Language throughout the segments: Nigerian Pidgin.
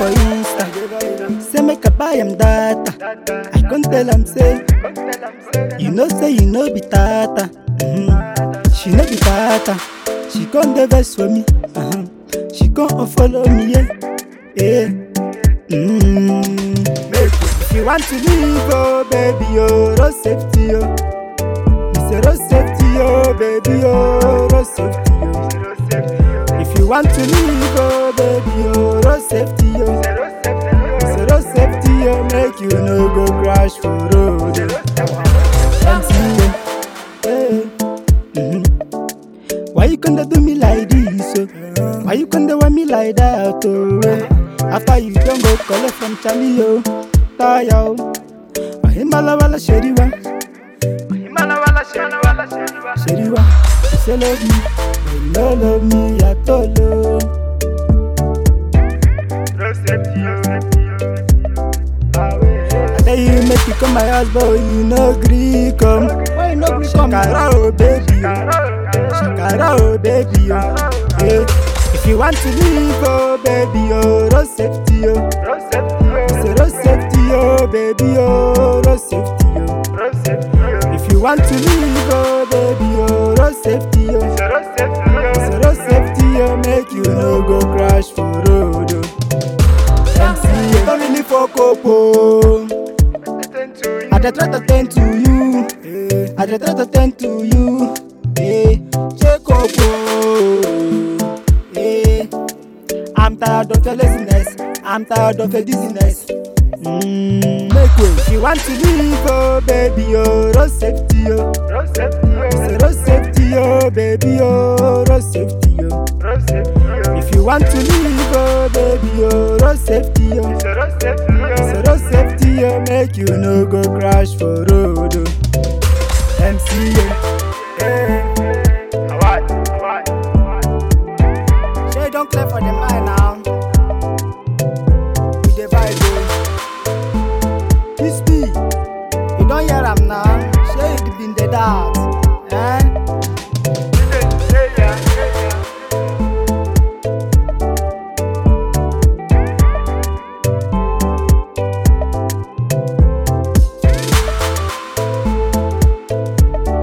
for Insta. Say make I buy am data. I can't tell am say, you know say you know be tata. Mhm. She no be tata. She come dey vex for me. Uh-huh. She come unfollow me, yeah. yeah. Mm. If you want to leave, oh baby, oh, road safety, oh. Me say road safety, oh baby, oh, road safety, oh. If you want to leave, oh baby, oh, road safety, oh. Me say road safety, oh, make you no go crash for road, oh. MC, oh. Hey. Mhm. Why you gonna do me like this, oh? Why you gonna want me like that, oh? eh? After you don't go collect from Charlie, oh. Tire, oh. Mahimala wala sheriwa. Sheriwa. You say love me, but you no love me at all, oh. I tell you make you come my house, but you no gree come. Why you no gree come? Shakara, oh baby, oh. Shakara, oh baby, oh. Yeah. If you want to leave, oh baby, oh, road safety, oh. Say road safety, oh baby, oh, road safety, oh. If you want to leave, oh baby, oh, road safety, oh. Say road safety, oh, make you no go crash for road, oh. MC, oh. don't really fuck up, oh. I dey try to tend to you, eh. I dey try to tend to you, eh. Check up, oh, eh. I'm tired of your laziness, I'm tired of your dizziness. Mm, make way. If you want to leave, oh baby, oh, road safety, oh. Say road safety, oh baby, oh, road safety, oh. If you want to leave, oh baby, oh, road safety, oh. Say road safety, oh, make you no go crash for road, oh. MC, oh. eh. Shey don clear for the mind now. We dey vibe o. This be, you don hear am now. Shey you been dey doubt, eh?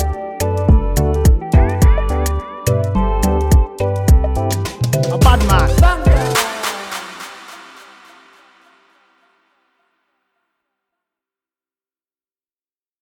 A bad man.